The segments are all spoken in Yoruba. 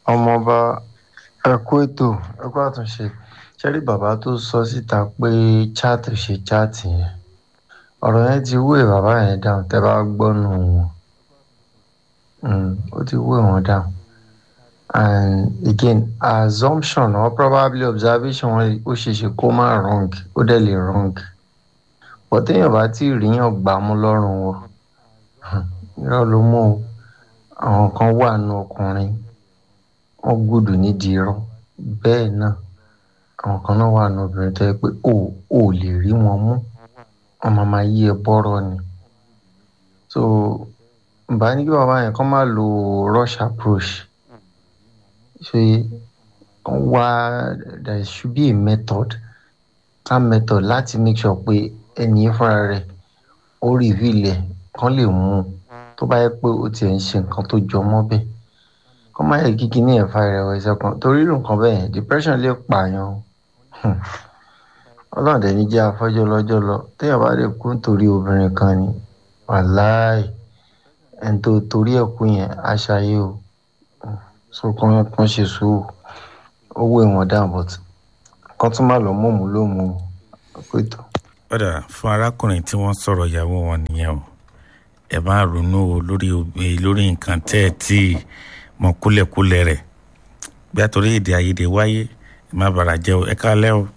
ọmọọba ẹkú ètò ẹkú àtúnṣe ṣẹ́rí bàbá tó sọ síta pé chaati ṣe chaati yẹn ọ̀rọ̀ yẹn ti wé bàbá yẹn dáhùn tẹ́ bá gbọ́nù wọn ó ti wé wọn dáhùn and again assumption or probably observation wọn ó ṣe ṣe kó má wrong ó dẹ̀ lè wrong but téèyàn bá tí ì ríyàn gbà mú lọ́rùn wọn irọ́ ló mú o àwọn kan wà nù ọkùnrin wọn gbọ́dọ̀ nídìí irọ́ bẹ́ẹ̀ náà àwọn kan náà wà nù obìnrin tó yẹ pé o ò lè rí wọn mú wọn máa máa yí ẹ bọ́rọ̀ ni so bá ní kí bàbá yẹn kàn máa lo rush approach ṣe wá there should be a method that method láti make sure pé ẹni yẹn fúnra rẹ̀ ó reveal ẹ̀ kán lè mú un tó bá yẹ pé ó tiẹ̀ ń ṣe nǹkan tó jọ mọ́ bẹ́ẹ̀ kọ́ máa yẹ kíkí ní ẹ̀fà ìrẹ̀wẹ̀sì ọkàn torí irú nǹkan bẹ́ẹ̀ depression lè pààyàn ọlọ́run dẹ̀ ní jẹ́ afọ́jọ́ lọ́jọ́ lọ téèyàn bá lè kú nítorí obìnrin kan ni wàláì ẹni tó torí ẹ̀ kú yẹn aṣáyé o so kàn kàn ṣe sùúrù owó ìwọ̀n down but kàn tún má lọ mọ̀mú ló mú pẹ̀tọ́. padà fún arákùnrin tí wọ́n sọ̀rọ̀ ìyàwó wọn nìyẹn o ẹ máa ronú o lórí lórí nǹkan tẹ́ ẹ tí mọ kúlẹ̀kúlẹ̀ rẹ̀ bí àtòrí èdè àìyedè wáyé ẹ má bàrà jẹ́ o ẹ kálẹ́ o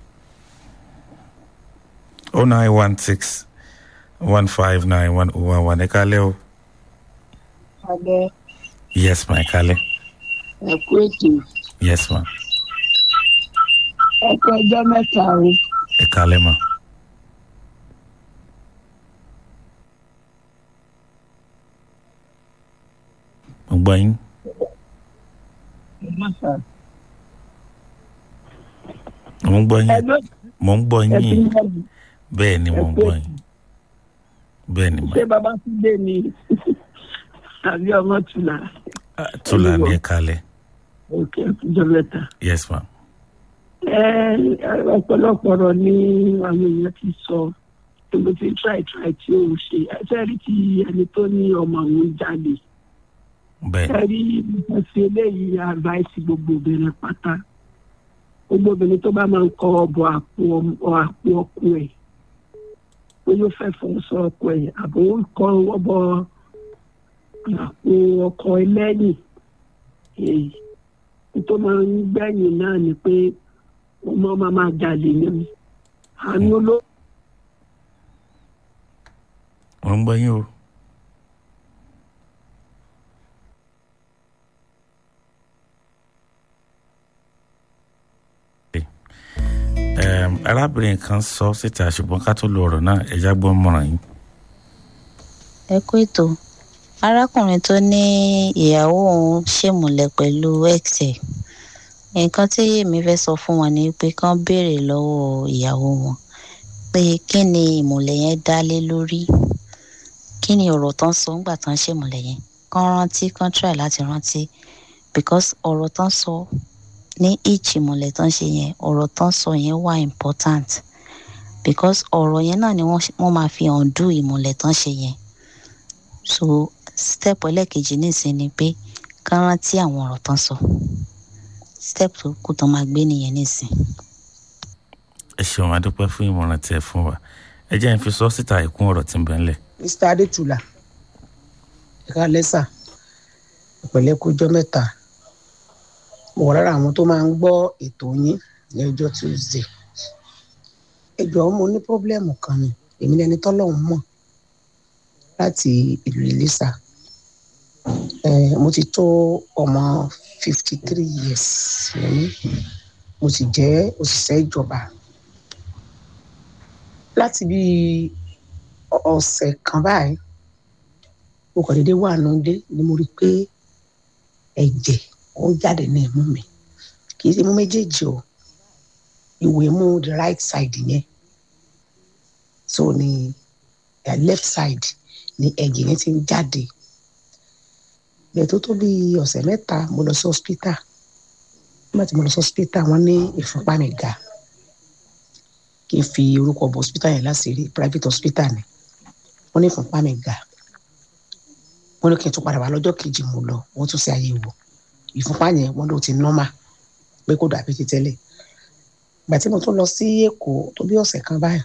o nine one six one five nine one oh one one ẹ kálẹ́ o. alẹ́ yes ma ẹ kálẹ́ ẹ kú ètò yes ma ẹ kú ọjọ́ mẹ́ta o ẹ kálẹ́ ma. mo gbọ́ yín mo ń gbọ́ yín ẹgbẹ́ mo ń gbọ́ ẹ ti yín ń bọ̀ mí. bẹ́ẹ̀ ni mo ń gbọ́ yín bẹ́ẹ̀ ni ma ṣé bàbá tún dé ni tàbí ọmọ tùlà Ah, tula ní ẹ kálẹ́ òkè ọjọ́ mẹ́ta. yes ma ẹ ọ̀pọ̀lọpọ̀ ọ̀rọ̀ ni àwọn èèyàn ti sọ èmi ti try try tí ó ń ṣe ẹsẹ̀ rí ti ẹni tó ní ọmọ òun jáde bẹ́ẹ̀ ẹ rí ẹsẹ̀ eléyìí advice gbogbo obìnrin pátá gbogbo obìnrin tó bá máa ń kọ ọbọ àpò ọmọ- àpò ọkọ ẹ̀ pé yóò fẹ́ fọ́ sọ ọkọ ẹ̀ àbò ń kọ ọbọ àpò ọkọ ẹlẹ́yìn èyí tó máa ń gbẹ̀yìn náà ni pé ọmọ máa máa jalè ní àánú ló mo ń gbọ́ yín o. Em, arábìnrin kan sọ síta ṣùgbọ́n ká tó lo ọ̀rọ̀ náà ẹ̀já gbọ́ mọ̀ràn yín. ẹ kú ètò arákùnrin tó ní ìyàwó òun ṣèmùlẹ̀ pẹ̀lú ex ẹ̀ nǹkan tí èmi fẹ́ sọ fún wọn ni pé kán béèrè lọ́wọ́ ìyàwó wọn pé kí ni ìmùlẹ̀ yẹn dá lé lórí kí ni ọ̀rọ̀ tán sọ ńgbà tán ṣèmùlẹ̀ yẹn kán rántí kán try láti rántí because ọ̀rọ̀ tán sọ ní each ìmùlẹ̀ tán ṣe yẹn ọ̀rọ̀ tán sọ yẹn wà important because ọ̀rọ̀ yẹn náà ni wọ́n wọ́n máa fi undo ìmùlẹ̀ tán ṣe yẹn so step ẹlẹ́ẹ̀kejì nísìnyí ni pé ká rántí àwọn ọ̀rọ̀ tán sọ step tó kù tán máa gbé nìyẹn nísìnyí. ẹ ṣeun adúpẹ́ fún ìmọ̀ràn tí ẹ fún wa ẹ jẹ́ n fi sọ síta ìkún ọ̀rọ̀ tí ń bẹ ńlẹ̀. mr adétúlà ẹ̀ka lẹ́sà ìpẹ̀lẹ́ kújọ́ mẹ́ta mo wà lára àwọn tó máa ń gbọ́ ètò yín ní ọjọ́ tuesday ẹ jọ̀ọ́ mo ní pọ́blẹ́mù kan ni èmi lẹni tọ́lọ́hún mọ̀ láti ìlú ìlísà ẹ mo ti tó ọmọ fifty three years lẹ́yìn mo sì jẹ́ òṣìṣẹ́ ìjọba láti bí ọ̀sẹ̀ kan báyìí mo kàn déédéé wà nùdé ni mo rí i pé ẹ̀jẹ̀ ó ń jáde ní imú mi kì í ṣe imú méjèèjì o ìwé mú the right side yẹn so ni uh, left side ni ẹ̀jẹ̀ yẹn ti ń jáde bẹ́ẹ̀ tó tó bí ọ̀sẹ̀ mẹ́ta mo lọ sí hospital nígbà tí mo lọ sí hospital wọ́n ní ìfúnpá mi ga kí n fi orúkọ bọ hospital yẹn láṣìírí private hospital ni wọ́n ní ìfúnpá mi ga wọ́n ní kí n tún padà wá lọ́jọ́ kejì mo lọ wọ́n tún ṣe àyẹ̀wò ìfúnpá yẹn wọ́n ló ti nọ́mà pé kò dàbí ti tẹ́lẹ̀ ìgbà tí mo tún lọ sí èkó tó bí ọ̀sẹ̀ kan báyìí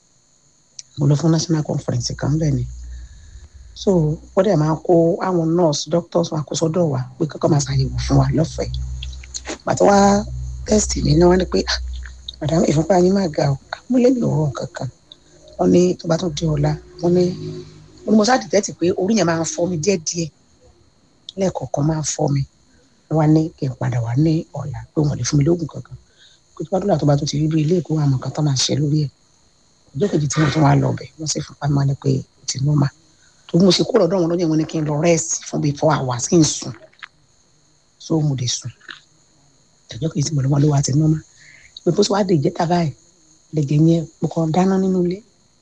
mo lọ fún national conference kan bẹ́ẹ̀ ni so wọ́n dẹ̀ máa kó àwọn nurse doctors wọn kó sọ́dọ̀ wa pé kọ́kọ́ máa ṣàyẹ̀wò fún wa lọ́fẹ̀ẹ́ bàtà wá test mi náà wọ́n ní pé ah madam ìfúnpá yín máa ga o mo lé mi ò rọ kankan wọ́n ní tó bá tún di ọ̀la wọ́n ní wọ́n ní mo ṣáà dìtẹ́tì pé orí yẹn máa ń fọ́ mi díẹ̀díẹ̀ lẹ́ẹ̀kọ̀ọ̀kan máa ń fọ́ mi wọ́n ní kí n padà wá ní ọ̀la pé wọ́n lè fún mi lóògùn kankan pé tí wọ́n dúró àtọ́ bá tún ti rí bí ilé ìkó àmọ̀ kan tó máa ṣe lórí ẹ̀ ọjọ́ kejì tí mo tún wá lọ bẹ̀ wọ́n sì fún pamọ́ ni pé ó ti nọ́mà tó bí mo ṣe kó lọ́dọ̀ wọn lọ́jọ́ wọn ni kí n lọ rẹ́ẹ̀sì fún bíi four hours kí n sùn so mo dé sùn ọjọ́ kejì tí mo lọ wọn ló wá ti nọ́mà pé bó ṣe wá dé ìjẹta báyìí lẹ́jẹ̀ yẹn mo kàn dáná nínú ilé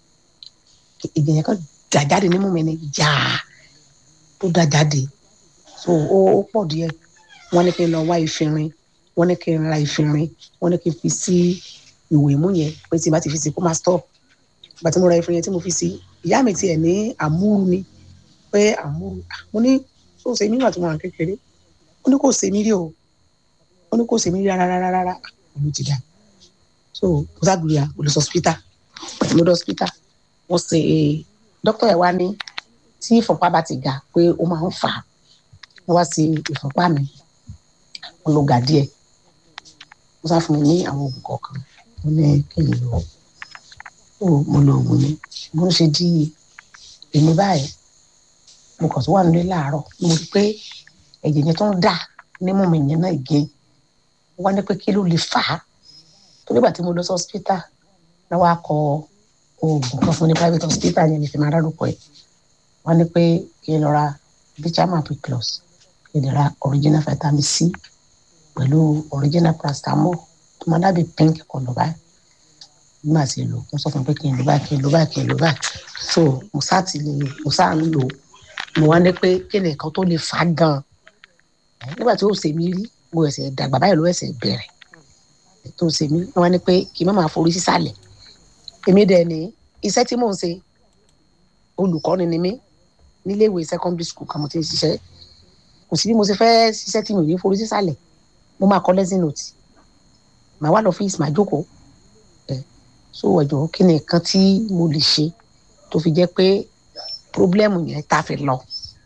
ìjẹ̀ yẹn kan dà jáde nímú mi ni yáa tó dà jáde so ó ó pọ̀ díẹ̀ wọ́n ní kí n lọ wá ìfinrin wọ́n ní kí n ra ìfinrin wọ́n ní kí n fi sí ìwé mú yẹn pé tí n bá ti fi sí kó máa stop ìgbà tí mo ra ìfinrin yẹn tí mo fi sí ìyá mi tiẹ̀ ní àmúrú ni pé àmúrú mo ní tó ṣe mí nígbà tí mo wà kékeré ó ní kò ṣe mí rí o ó ní kò ṣe mí rí rárá rárá rárá olú ti dá so mo sábìrìyà mo lọ sọ hospital pẹ̀lú mo lọ hospital wọ́n ṣe dókítà ẹ̀ wá ní tí ìfọ̀pá bá ti ga pé ó máa ń fà á wọ́n wá sí ìfọ̀pá mi wọ́n ló ga díẹ̀ wọ́n sá fún mi ní àwọn oògùn kọ̀ọ̀kan mo ní kí n lò ó mo lo oògùn ni mo ń ṣe di èmi báyìí mo kàn tó wà nílé láàárọ̀ mo rí pé ẹ̀jẹ̀ yẹn tó ń dà nímú mi yẹn náà gé wọ́n ní pé kí ló lè fà á tó nígbà tí mo lọ sí hospital náà wàá kọ oògùn kan fún ní private hospital yẹn ní fi máa dárúkọ ẹ̀ wọ́n ní pé kí n lọ ra bichaman piclus kí n lè ra original vitamin c pẹ̀lú original paracetamol tó máa dàbí pink kọlọ̀ báyìí nígbà tí lò mo sọ fún mi pé kí n lò báyìí kí n lò báyìí kí n lò báyìí so mo sá ti lè mo sá ń lò mo wá ní pé kí ni nǹkan tó lè fà á gan nígbà tí ó ṣe mí rí mo ẹsẹ̀ dàgbà báyìí ló ẹsẹ̀ bẹ̀rẹ̀ tó ṣe mí wọ́n wá ní pé kí n má máa forí sísàlẹ̀ èmi dẹ̀ ní iṣẹ́ tí mò ń ṣe olùkọ́ni ni mí níléèwé secondary school kan mo ti ń ṣiṣẹ́ kò sí bí mo ṣe fẹ́ ṣiṣẹ́ tí mi ò ní forí sísàlẹ̀ mo máa kọ lesson note màá wá lọ fíìsì màá jókòó ẹ so ẹjọ kí ni nǹkan tí mo lè ṣe tó fi jẹ́ pé pírọ́blẹ́mù yẹn tá a fi lọ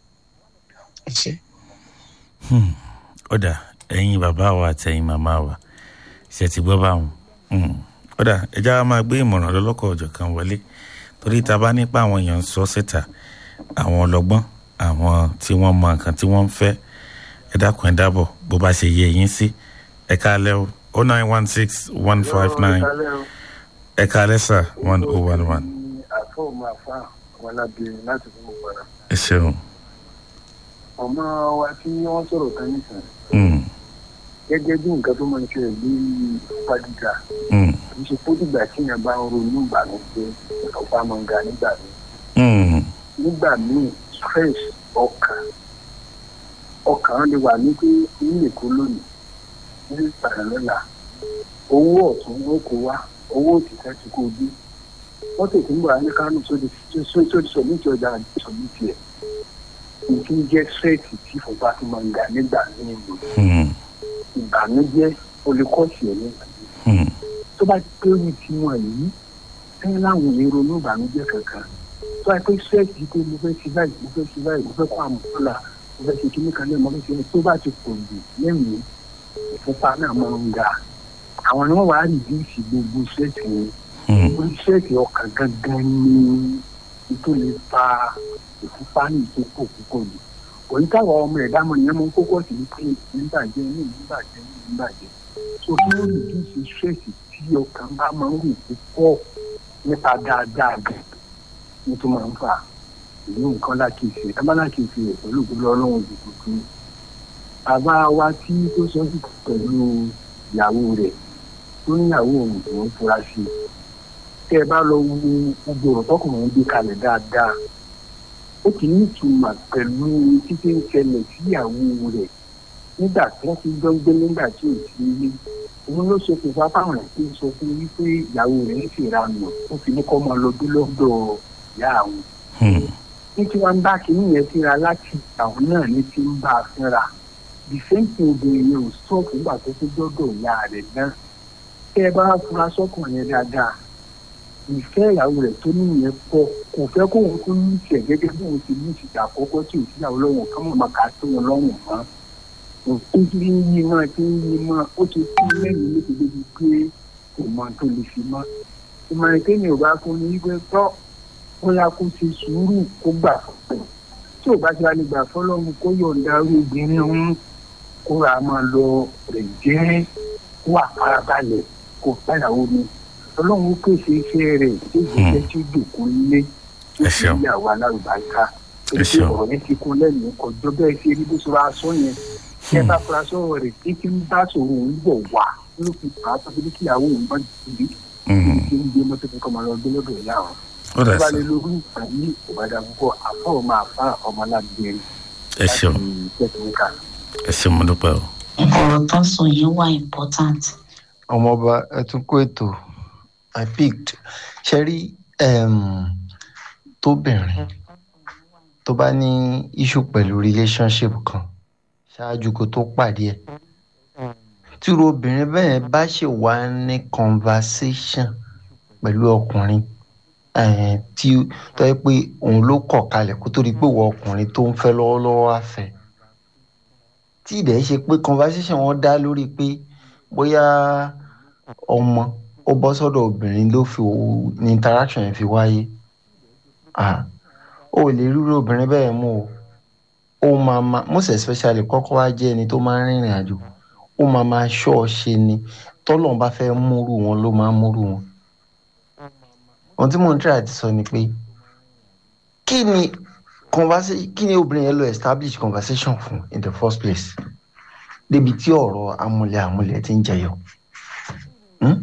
ẹ ṣe. ọ̀dà ẹ̀yin bàbá wa àti ẹ̀yin màmá wa ṣe ti gbọ́ báwọn ọ̀dà ẹja wa máa gbé ìmọ̀ràn lọ́lọ́kọ̀ ọ̀jọ̀ kan wọlé torí ta bá nípa àwọn èèyàn ń sọ síta àwọn ọlọ́gbọ́n àwọn tí wọ́n mọ nǹkan tí wọ́n ń fẹ́ ẹ dákun ẹ dábọ̀ bó bá ṣe yẹ yín sí ẹ káalẹ́ o oh nine one six one five nine ẹ káalẹ́ sà one oh one one. àfọ máa fa àwọn alábìrin láti fún gbogbo ara. ẹ ṣeun. ọmọ wa tí wọ́n sọ̀rọ̀ kan nìkan Mm, gẹ́gẹ́ bí nǹkan tó máa ń ṣẹlẹ̀ ní pàdíjà mm, kì í ṣe kó dìgbà tí èèyàn bá ń ronú ìbànújẹ́ ìfọ̀pá máa ń ga nígbà míì mm, nígbà míì stress ọkàn ọkàn lè wà ní pé ní èkó lónìí ní ìpàdé lọ́la owó ọ̀tún ló kó wá owó òtítọ́ ti kó dé wọ́n tètè ń bọ̀ á ní kánò sódì sódì sọ̀mí ti ọjà àti sọ̀mí tiẹ̀ nǹkan jẹ́ stress tí ìfọ̀pá tó máa ń ga nígbà míì lò mm, ìbànújẹ́ olùkọ́sì ẹ̀ nígbà míì mm, tó bá pé orí tiwọn yìí ẹni láwọn èrò ní ìbànújẹ́ kankan tó bá pé sẹẹsì pé mo fẹ́ ṣe báyìí mo fẹ́ ṣe báyìí mo fẹ́ kó àmúlà mo fẹ́ ṣe kíní kan lẹ́yìn mo fẹ́ ṣe tó bá ti pọ̀ jù lẹ́yìn ìfúnpá náà máa ń ga àwọn ni wọ́n wá rìdíìsì gbogbo sẹẹsì yẹn mm, gbogbo sẹẹsì ọkàn gangan ni tó lè fa ìfúnpá ní ìtókò púpọ̀ jù òyìn táwọn ọmọ ẹ̀dá mọ̀ ìyẹn mo kókó sí ní pé nígbàjẹ́ ní nígbàjẹ́ ní nígbàjẹ́ so kí ló rìdíìsì sẹẹsì tí ọkàn bá máa ń rò púpọ̀ nípa dáadáa gan ní tó máa ń fà èyí nǹkan lákìsì ẹ bá lákìsì rẹ pẹ̀lú ìgbélé ọlọ́run òdòdó bàbá wa tí tó sọ sí pẹ̀lú ìyàwó rẹ̀ tó níyàwó òun tó ń fura sí i tẹ́ ẹ bá lọ wo gbogbo ọ̀rọ̀ tọkùnrin gbé kalẹ̀ dáadáa ó ti ní ìtumọ̀ pẹ̀lú títí ń ṣẹlẹ̀ sí ìyàwó rẹ̀ nígbà tí wọ́n ti jọ ń gbé nígbà tí ò sí ilé òun ló ṣokùnfà fáwọn ẹ̀ tó sọ fún wípé ìyàwó rẹ̀ ń ṣèranù ó fi ní kọ́ máa lọ gbé lọ́dọ̀ ìyá àwọn mm, ní tí wọ́n bá kínní yẹn síra láti àwọn náà ní tí ń bá a fínra the same thing obìnrin yẹn ò sọ fúngbà tó tó dọ́dọ̀ ìyá rẹ̀ náà tẹ́ ẹ bá fura sọ́kùnrin yẹn dáadáa ìfẹ́ ìyàwó rẹ̀ tó ní yẹn pọ̀ kò fẹ́ kó òun tó ní ìṣẹ̀ gẹ́gẹ́ bí òun ti ní ìṣìṣẹ́ àkọ́kọ́ tí ò síyàwó lọ́wọ́ ká mọ̀ máa kà á tó wọn lọ́wọ́ mọ́ òun ti ń yí mọ́ ti ń yí mọ́ ó ti kú lẹ́yìn lébi débi pé kò mọ tó lè fi mọ́ ìmọ̀ràn kéèyàn ò bá fún ní wípé tọ́ ó yá kó ṣe sùúrù kó gbà fún tí ò bá ti wá lè gbà fọlọ́run kó yọ̀ǹda irú obìnrin òun kó ra máa lọ rẹ̀ jẹ́ kó wà farabalẹ̀ kó báyàwó mi ọlọ́run ó pèsè iṣẹ́ rẹ̀ tó jẹ́ tí ó dòkó lé tó Ẹ sì ṣeun. yàwó alárùbáríkà Ẹ èyí ṣeun. ọ̀rọ̀ yẹn ti kún lẹ́nu kọjọ́ bẹ́ẹ̀ ṣe rí bó ṣe wá sọ yẹn kí ẹ bá fura sọ̀rọ̀ rẹ̀ tí kí ń bá sọ̀rọ̀ òun bọ̀ wá ló fi fà á tó fi ní kí ìyàwó òun bá jìbì Mhm. tí ń gbé mọ́tò fún kọ́mọ lọ gbé lọ́dọ̀ ìyá wọn. ó dà tó bá sí lè lórí ìpàdé ìbàdàn púpọ̀ àfọ̀ ọmọ àfa ọmọ alágbèrè ẹ ṣeun tẹ̀síwíkà. ẹ ṣeun mo dúpẹ́ o. ọ̀rọ̀ tó ń sọ yẹn wà important. ọmọọba ẹ tún kó ètò i picked ṣe rí um, tóbìnrin tó bá ní issue pẹ̀lú relationship kan ṣáájú kó tó pàdé ẹ̀ tíru obìnrin bẹ́ẹ̀ bá ṣe wá ní conversation pẹ̀lú ọkùnrin eh, tí tó yẹ pé òun ló kọ̀ kalẹ̀ kó tó di pé ìwọ ọkùnrin tó ń fẹ́ lọ́wọ́lọ́wọ́ á fẹ́ tí ìdẹ̀ ṣe pé conversation wọn dá lórí pé bóyá ọmọ ó bọ́ sọ́dọ̀ obìnrin ló fi òwò ní interaction yẹn fi wáyé ah ó lè rírò obìnrin bẹ́ẹ̀ mú o ó máa ma most especially kọ́kọ́ wá jẹ́ ẹni tó máa ń rìnrìn àjò ó máa ma ṣọ́ ọ ṣe ni tọ́lọ́run bá fẹ́ múrù wọn ló máa ń múrù wọn ohun tí mò ń try àti sọ ni pé kí ni conversation kí ni obìnrin yẹn lọ establish conversation fún in the first place débi tí ọ̀rọ̀ amúlẹ̀ amúlẹ̀ ti ń jẹyọ Hmm?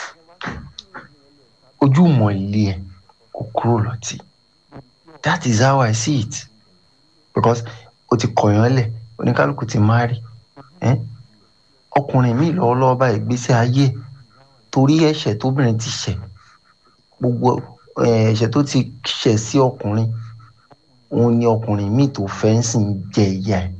ojú mọ̀ ilé ẹ̀ kò kúrò lọ́tì that is how I see it because o ti kọ̀yàn lẹ̀ oníkálukú ti marry eh? ọkùnrin mi lọ́wọ́lọ́wọ́ báyìí gbèsè ayé ẹ̀ torí ẹ̀ṣẹ̀ tóbìnrin ti ṣẹ̀ gbogbo eh, ẹ̀ṣẹ̀ tó ti ṣẹ̀ sí ọkùnrin òun ni ọkùnrin míì tó fẹ́ ń sìn jẹ ìyá ẹ̀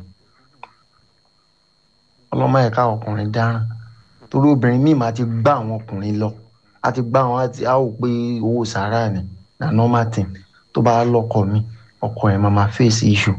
ọlọ́mọ ẹ̀ka ọkùnrin dáràn torí obìnrin míì máa ti gbá àwọn ọkùnrin lọ a ti gbá àwọn àti a ò pé owó sàárà ni na normal thing tó bá lọ́kọ mi ọkọ ẹ̀ máa máa face issue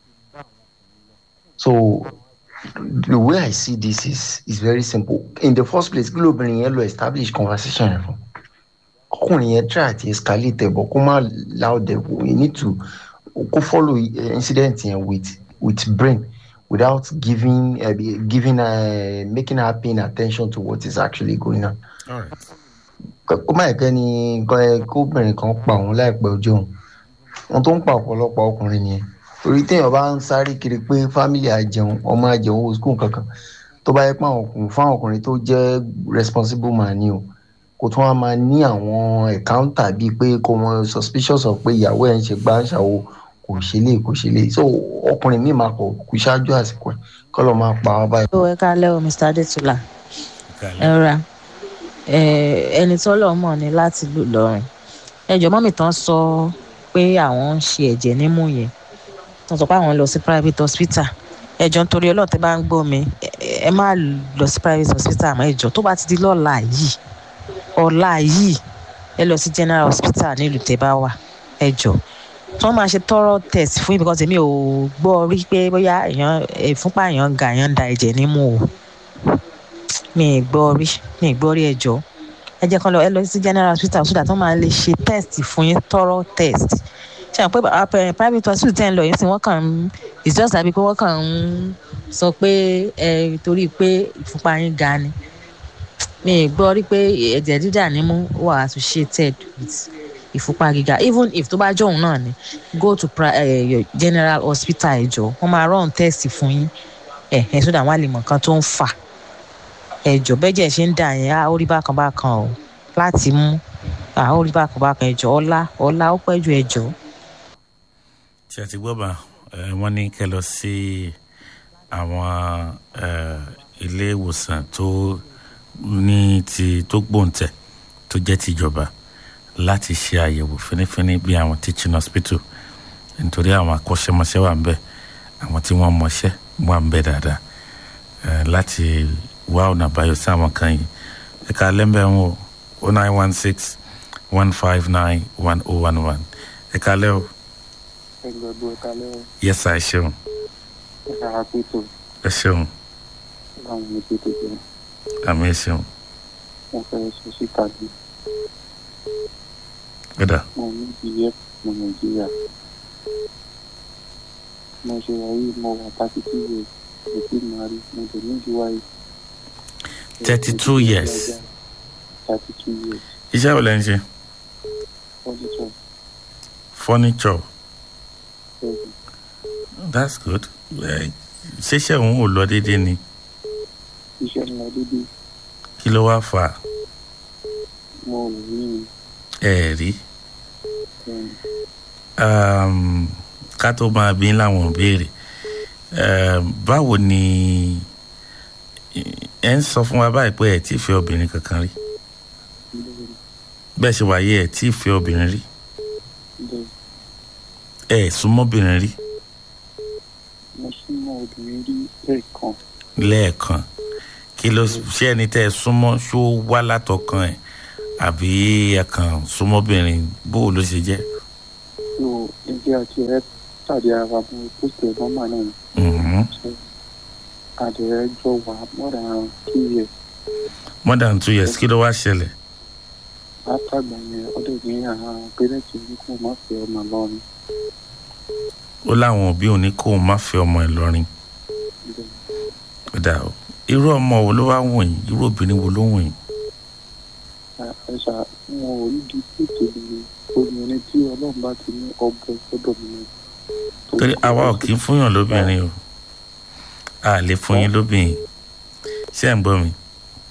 so the way I see this is is very simple in the first place kí lóbìnrin yẹn lọ establish conversation yẹn fún ọkùnrin yẹn try àti escalate ẹ̀ bọ̀ kó má loud ẹ̀ we need to kó follow eh, incident yẹn with with brain without giving uh, giving uh, making her paying attention to what is actually going on. All right. kó má ẹ̀kẹ́ ni kọ́- kóbìnrin kan pa òun láìpẹ́ ojú òun wọn tó ń pa ọ̀pọ̀lọpọ̀ ọkùnrin nìyẹn torí téèyàn bá ń sáré kiri pé fámìlì àjẹun ọmọ àjẹun owó skul kankan tó bá yẹ pé àwọn ọkùnrin fún àwọn ọkùnrin tó jẹ́ responsible man ni o kò tún wá máa ní àwọn ẹ̀káńtà bíi pé kò wọn suspicious of pé ìyàwó ẹ̀ ń ṣe gbá ń ṣàwo kò ṣe lè kò ṣe lè so ọkùnrin míì máa kọ̀ kú ṣáájú àsìkò ẹ̀ kọ́ lọ́ máa pa wá báyìí. ó ẹ káalẹ́ o mr adétúlà Kálẹ̀. ẹ ra ẹni tó lọ́ọ́ mọ̀ ni láti lù lọ́rùn ẹjọ́ mọ́mì tán sọ pé àwọn ń ṣe ẹ̀jẹ̀ nímú yẹn tán sọ pé àwọn ń lọ sí private hospital ẹjọ́ nítorí ọlọ́run tẹ́ bá ń gbọ́ mi ẹ- ẹ má lọ sí private hospital àmọ́ ẹjọ́ tó bá ti di lọ́la yìí ọ̀la yìí ẹ lọ sí general hospital nílùú tẹ́ bá wà ẹjọ́ tí wọ́n máa ṣe thorough test fún yín because èmi ò gbọ́ rí pé bóyá èèyàn ìfúnpá èèyàn ń ga èèyàn ń da ẹ̀jẹ̀ nímú o mi ì gbọ́ rí mi ì gbọ́ rí ẹjọ́ ẹ jẹ́ kán lọ ẹ lọ sí general hospital so that wọ́n máa lè ṣe test fún yín thorough test ṣe àwọn pé àpẹ- private hospital tẹ́ ń lọ yín sí wọ́n kàn ń it's just like pé wọ́n kàn ń sọ pé ẹ torí pé ìfúnpá yín ga ni mi ì gbọ́ rí pé ẹ̀jẹ̀ dídà nímú wà associated with ìfúnpá gíga even if tó bá jọ òun náà ni go to pri- eh, your general hospital ẹjọ́ wọ́n máa run test fún yín ẹ̀ ẹ̀ sódà wọ́n á lè mọ̀ nǹkan tó ń fà ẹjọ bẹjẹ ṣe ń dà yẹn á ó rí bákan bákan o láti mú á ó rí bákan bákan ẹjọ ọlá ọlá ó pẹ́ ju ẹjọ. tí a ti gbọ́ bá ẹ, wọ́n ní kẹ́ lọ sí àwọn ẹ, ilé ìwòsàn tó ní ti tó gbòǹtẹ̀ tó jẹ́ tìjọba láti ṣe àyẹ̀wò fínífíní bí àwọn teaching hospital nítorí àwọn akọ́ṣẹ́mọṣẹ́ wà ń bẹ̀ àwọn tí wọ́n mọṣẹ́ wà ń bẹ̀ dáadáa eh, láti wá ọ̀nà àbáyọ sí àwọn kan yìí ẹ̀ka lẹ́mbẹ̀ ń wò o nine one six one five nine one oh one one ẹ̀ka lẹ́ o ẹgbẹ̀gbọ́ ẹ̀ka lẹ́wọ̀n yẹ́sà ẹ ṣeun ẹ̀ka àpètò ẹ ṣeun láwọn ọmọ ètò jẹ́ àmì ẹ ṣeun wọ́n fẹ́ sọ síta bí gbẹdà mo ní ìyẹ́ mo nàìjíríà mo ṣe wáyé mo wà thirty two years mo ti máa rí mo dẹ̀ ní ìdí wáyé. 32 years. thirty two years iṣẹ́ wo lẹ́ ń ṣe fọ́nìṣọ́ furniture seven that's good Eh, ṣiṣẹ́ òun ò lọ déédéé ni iṣẹ́ ńlá dédé kí ló wá fà á mo rò ní ẹ rí um, um, ká tó máa bí láwọn béèrè um, báwo ni ẹ ń sọ fún wa báyìí pé ẹ tí ì fẹ́ obìnrin kankan rí bẹ́ẹ̀ bẹ́ẹ̀ ṣe wáyé ẹ tí ì fẹ́ obìnrin rí bẹ́ẹ̀ ẹ súnmọ́bìnrin rí mo súnmọ́ obìnrin rí lẹ́ẹ̀kan lẹ́ẹ̀kan kí ló ṣe ẹni tẹ́ ẹ súnmọ́ ṣó wá látọkàn ẹ̀ àbí ẹ kàn súnmọ́bìnrin bó ló ṣe jẹ́ so ẹgbẹ́ àti ẹ̀ pàdé ara mo post ẹ̀ nọ́mà náà ni. Mhm. so àdẹ̀rẹ̀ jọ wà more than two years more than two years kí ló wá ṣẹlẹ̀ látàgbà yẹn ọdẹ ní àwọn pẹrẹntì ní kó má fẹ́ ọmọ lọrin ó láwọn òbí òní kóun má fẹ́ ọmọ ẹ̀ lọ́rin kódà o irú ọmọ wo ló wá wọ̀nyí irú obìnrin wo ló wọ̀nyí ẹ ṣá wọn ò rí di pètè ní obìnrin tí ọlọ́run bá ti ní ọbẹ̀ gbọ́dọ̀ mi. torí àwa ò kì í fúnyàn lóbìnrin o a lè fún yín lóbìnrin ṣé ẹ̀ ń gbọ́ mi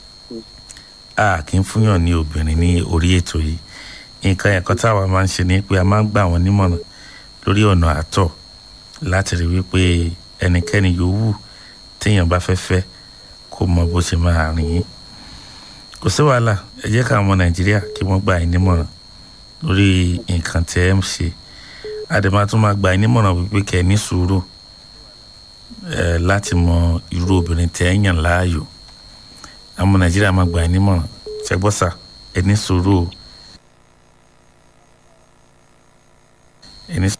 a kì í fúnyàn ní obìnrin ní orí ètò yìí nǹkan ẹ̀kọ́ táwa máa ń ṣe ni pé a máa ń gbà wọ́n nímọ̀ràn lórí ọ̀nà àtọ̀ láti rí wípé ẹnikẹ́ni yòówù téèyàn bá fẹ́ fẹ́ kó mọ bó ṣe máa rìn yín kò sí wàhálà ẹ jẹ́ káwọn ọmọ nàìjíríà kí wọ́n gbà yín nímọ̀ràn lórí nǹkan tí ẹ ń ṣe àdèmà tún máa gbà yín nímọ̀ràn wípé kẹ́ ẹ ní sùúrù ẹ láti mọ irú obìnrin tẹ́ ẹ yàn láàyò àwọn ọmọ nàìjíríà máa gbà yín nímọ̀ràn ṣẹgbọ́sà ẹ ní sùúrù o ẹ ní